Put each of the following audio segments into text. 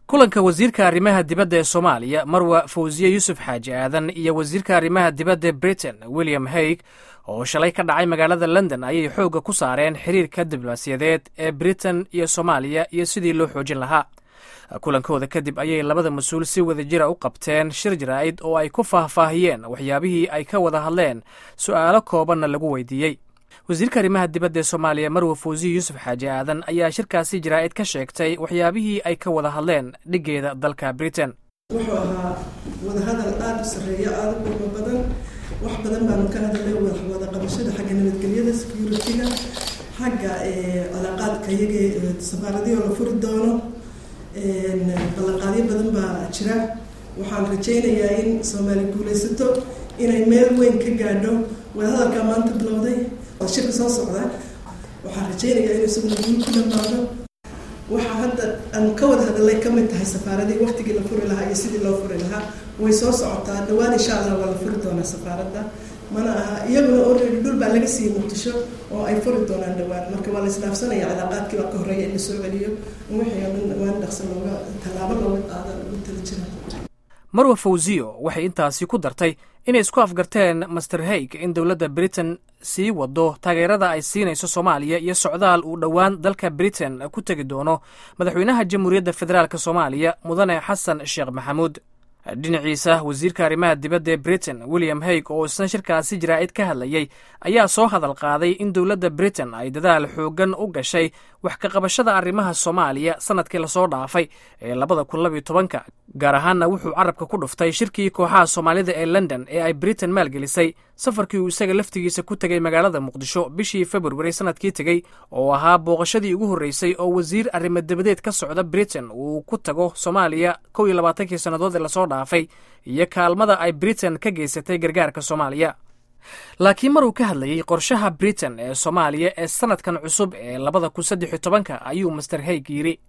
kulanka wasiirka arrimaha dibadda ee soomaaliya marwa fawsiye yuusuf xaaji aadan iyo wasiirka arrimaha dibadda britain william haig oo shalay ka dhacay magaalada london ayay xoogga ku saareen xiriirka diblomaasiyadeed ee britain iyo soomaaliya iyo sidii loo xoojin lahaa kulankooda kadib ayay labada mas-uul si wada jira u qabteen shir jaraa'id oo ay ku faahfaahiyeen waxyaabihii ay ka wada hadleen su'aalo koobanna lagu weydiiyey wasiirka arrimaha dibadda ee soomaaliya marwa fawsiye yuusuf xaaji aadan ayaa shirkaasi jaraa'id ka sheegtay waxyaabihii ay ka wada hadleen dhiggeeda dalka britain wuxuu ahaa wadahadal aada u sarreeya aada u qiimo badan wax badan baanu ka hadalay wada qabashada xagga nabadgelyada security-ga xagga calaaqaadka iyaga safaaradihii la furi doono ballanqaadyo badan baa jira waxaan rajaynayaa in soomaali guulaysato inay meel weyn ka gaadho wadahadalkaa maanta bilowday shirka soo socda waxaan rajaynayaa in isaguna guul ku dhamaado waxaa hadda aanu ka wada hadalay ka mid tahay safaaradii waktigii la furi lahaa iyo sidii loo furi lahaa way soo socotaa dhawaan insha allah waa la furi doonaa safaaradda mana aha iyaguna already dhul baa laga siiyey muqdisho oo ay furi doonaan dhawaan marka waa la isdhaafsanaya calaaqaadkii baa ka horreeya in la soo celiyo wixii oo dhan dhawaan dhaqso looga tallaabo looga qaada lagu tala jira marwa fawsiyo waxay intaasi ku dartay inay isku afgarteen master haig in dowladda britain sii wado taageerada ay siinayso soomaaliya iyo socdaal uu dhowaan dalka britain ku tegi doono madaxweynaha jamhuuriyadda federaalk soomaaliya mudane xasan sheekh maxamuud dhinaciisa wasiirka arrimaha dibadda ee britain william haig oo isna shirkaasi jaraa'id ka hadlayay ayaa soo hadal qaaday in dowladda britain ay dadaal xooggan u gashay wax ka qabashada arrimaha soomaaliya sannadkii lasoo dhaafay ee labada kun labiyo tobanka gaar ahaanna wuxuu carabka ku dhuftay shirkii kooxaha soomaalida ee london ee ay britain maalgelisay safarkii uu isaga laftigiisa ku tegay magaalada muqdisho bishii februari sannadkii tegey oo ahaa booqashadii ugu horreysay oo wasiir arrimo dabadeed ka socda britain uu ku tago soomaaliya kow iyo labaatankii sannadood ee lasoo dhaafay iyo kaalmada ay britain ka geysatay gargaarka soomaaliya laakiin maruu ka hadlayey qorshaha britain ee soomaaliya ee sannadkan cusub ee labada kun saddex iyo tobanka ayuu master haig yidhi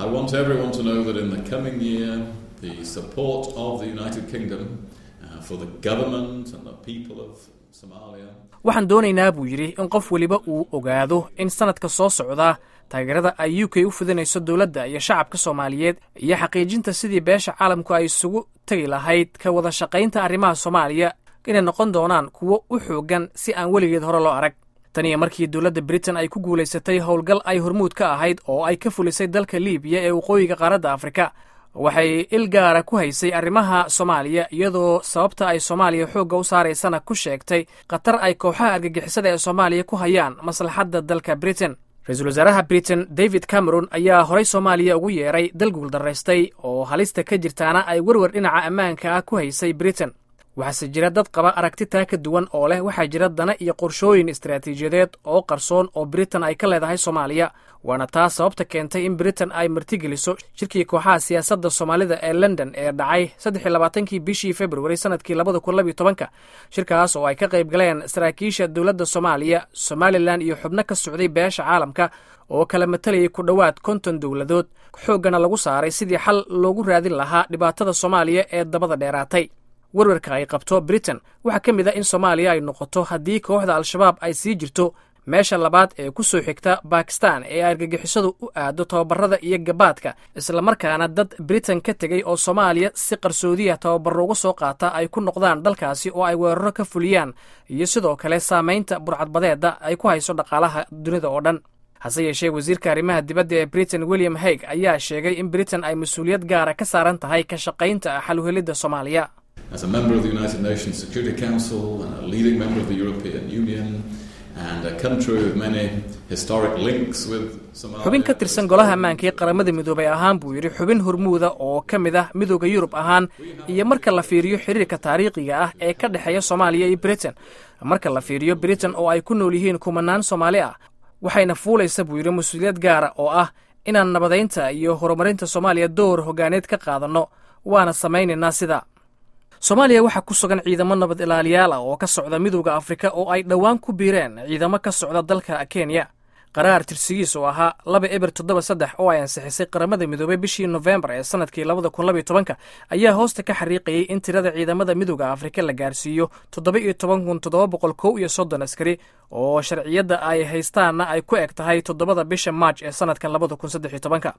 waxaan doonaynaa buu yidhi in qof weliba uu ogaado in sannadka soo socdaa taageerada ay u k u fidinayso dowladda iyo shacabka soomaaliyeed iyo xaqiijinta sidii beesha caalamku ay isugu tegi lahayd ka wada shaqaynta arrimaha soomaaliya inay noqon doonaan kuwo u xooggan si aan weligeed hore loo arag tan iyo markii dowladda britain ay ku guulaysatay howlgal ay hormuud ka ahayd oo ay ka fulisay dalka liibiya ee waqooyiga qaaradda afrika waxay il gaara ku haysay arrimaha soomaaliya iyadoo sababta ay soomaaliya xoogga u saaraysana ku sheegtay khatar ay kooxaha argagixisada ee soomaaliya ku hayaan maslaxadda dalka britain ra-iisul wasaaraha britain david cameron ayaa horay soomaaliya ugu yeeray dal guuldaraystay oo halista ka jirtaana ay werwer dhinaca ammaanka ah ku haysay britain waxaase jira dad qaba aragti taa ka duwan oo leh waxaa jira dana iyo qorshooyin istaraatiijiyadeed oo qarsoon oo britain ay ka leedahay soomaaliya waana taa sababta keentay in britain ay martigeliso shirkii kooxaha siyaasadda soomaalida ee london ee dhacay saddexiy labaatankii bishii februari sannadkii labada kun labiyo tobanka shirkaas oo ay ka qayb galeen saraakiisha dowladda soomaaliya somalilan iyo xubno ka socday beesha caalamka oo kala matalayay ku dhowaad konton dowladood xooggana lagu saaray sidii xal loogu raadin lahaa dhibaatada soomaaliya ee dabada dheeraatay werwarka ay qabto britain waxaa ka mid a in soomaaliya ay noqoto haddii kooxda al-shabaab ay sii jirto meesha labaad ee ku soo xigta bakistan ee argagixisadu u aado tababarada iyo gabaadka islamarkaana dad britain ka tegey oo soomaaliya si qarsoodiya tababaro uga soo qaata ay ku noqdaan dalkaasi oo ay weeraro ka fuliyaan iyo sidoo kale saamaynta burcadbadeeda ay ku hayso dhaqaalaha dunida oo dhan hase yeeshee wasiirka arrimaha dibadda ee britain william haig ayaa sheegay in britain ay mas-uuliyad gaara ka saaran tahay ka shaqaynta xaluhelidda soomaaliya As a member of the United Nations Security Council and a leading member of the European Union and a country with many historic links with Somalia. xubin ka tirsan golaha ammaanka ee qaramada midoobay ahaan buu yidhi xubin hormuuda oo ka mid ah midooda yurub ahaan iyo marka la fiiriyo xiriirka taariikhiga ah ee ka dhexeeya soomaaliya iyo britain marka la fiiriyo britain oo ay ku nool yihiin kumanaan soomaali ah waxayna fuulaysa buu yidhi mas-uuliyad gaara oo ah inaan nabadaynta iyo horumarinta soomaaliya door hogaaneed ka qaadanno waana samaynaynaa sida soomaaliya waxaa ku sugan ciidamo nabad ilaaliyaal ah oo ka socda midowda afrika oo ay dhowaan ku biireen ciidamo ka socda dalka kenya qaraar tirsigiis oo ahaa laba eber toddoba saddex oo ay ansixisay qaramada midoobey bishii nofembar ee sanadkii labada kun labiyo tobanka ayaa hoosta ka xariiqayay in tirada ciidamada midowda afrika la gaarsiiyo toddoba iyo toban kun toddoba boqol kow iyo soddon askari oo sharciyadda ay haystaanna ay ku eg tahay toddobada bisha maaj ee sanadkan labada kun saddex iyo tobanka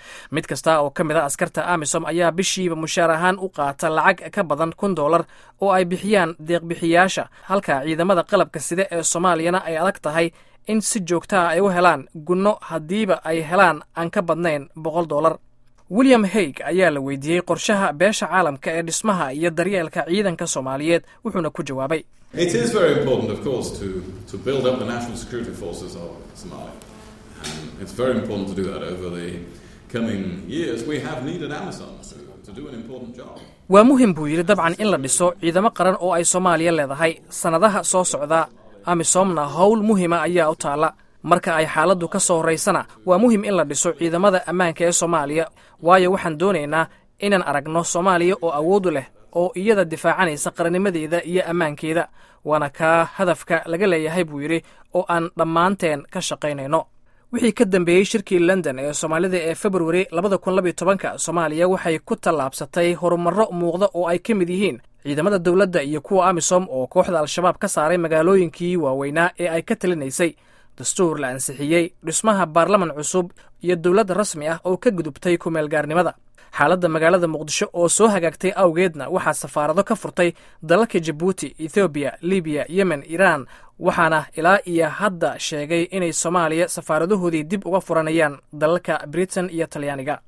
mid kasta oo ka mid a askarta amisom ayaa bishiiba mushaar ahaan u qaata lacag ka badan kun dollar oo ay bixiyaan deeqbixiyaasha halka ciidamada qalabka side ee soomaaliyana ay adag tahay in si joogtaa ay u helaan gunno haddiiba ay helaan aan ka badnayn boqol dollar william haig ayaa la weydiiyey qorshaha beesha caalamka ee dhismaha iyo daryeelka ciidanka soomaaliyeed wuxuuna ku jawaabay It is very important, of course, to, to build up the national security forces of Somalia. And it's very important to do that over the coming years. We have needed Amazon to, to do an important job. waa muhim buu yidhi dabcan in la dhiso ciidamo qaran oo ay soomaaliya leedahay sannadaha soo socda amisomna howl muhima ayaa u taalla marka ay xaaladdu ka soo horraysana waa muhim in la dhiso ciidamada ammaanka ee soomaaliya waayo waxaan doonaynaa inaan aragno soomaaliya oo awoodu leh oo iyada difaacanaysa qarannimadeeda iyo ammaankeeda waana kaa hadafka laga leeyahay buu yidhi oo aan dhammaanteen ka shaqaynayno wixii ka dambeeyey shirkii london ee soomaalida ee februari labada kun labiyo tobanka soomaaliya waxay ku tallaabsatay horumarro muuqda oo ay ka mid yihiin ciidamada dowladda iyo kuwa amisom oo kooxda al-shabaab ka saaray magaalooyinkii waaweynaa ee ay ka talinaysay dastuur la ansixiyey dhismaha baarlaman cusub iyo dowlad rasmi ah oo ka gudubtay kumeelgaarnimada xaaladda magaalada muqdisho oo soo hagaagtay awgeedna waxaa safaarado ka furtay dalalka jabuuti ethoobiya libiya yemen iiraan waxaana ilaa iyo hadda sheegay inay soomaaliya safaaradahoodii dib uga furanayaan dalalka britain iyo talyaaniga